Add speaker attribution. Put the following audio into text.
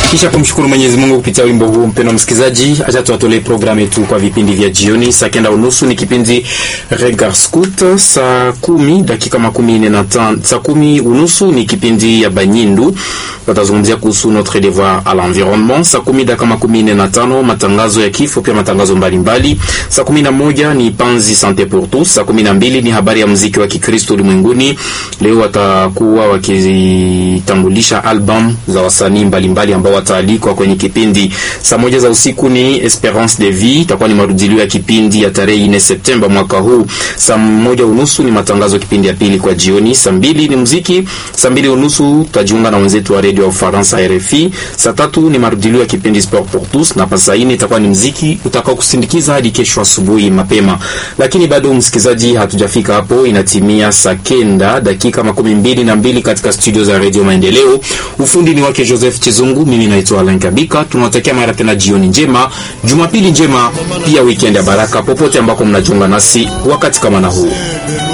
Speaker 1: Kisha kumshukuru Mwenyezi Mungu kupitia wimbo huu, mpendwa msikilizaji, acha tuwatolee programu yetu kwa vipindi vya jioni. Saa kenda unusu ni kipindi Regard Scout, saa kumi dakika makumi nne na tano, saa kumi unusu ni kipindi ya Banyindu, watazungumzia kuhusu notre devoir à l'environnement. Saa kumi dakika makumi nne na tano matangazo ya kifo, pia matangazo mbalimbali. Saa kumi na moja ni Panzi Sante pour tous. Saa kumi na mbili ni habari ya muziki wa Kikristo ulimwenguni. Leo watakuwa wakitambulisha album za wasanii mbalimbali ambao wataalikwa kwenye kipindi. Saa moja za usiku ni Esperance de Vie, itakuwa ni marudilio ya kipindi ya tarehe 4 Septemba mwaka huu. Saa moja unusu ni matangazo kipindi ya pili kwa jioni. Saa mbili ni muziki. Saa mbili unusu tutajiunga na wenzetu wa redio ya Ufaransa RFI. Saa tatu ni marudilio ya kipindi Sport pour tous, na saa nne itakuwa ni muziki utakao kusindikiza hadi kesho asubuhi mapema. Lakini bado msikilizaji, hatujafika hapo, inatimia saa kenda dakika makumi mbili na mbili katika studio za redio Maendeleo. Ufundi ni wake Joseph Chizungu, mimi naitwa Alain Kabika. Tunawatakia mara tena jioni njema, jumapili njema, pia weekend ya baraka popote ambako mnajiunga nasi wakati kama na huu.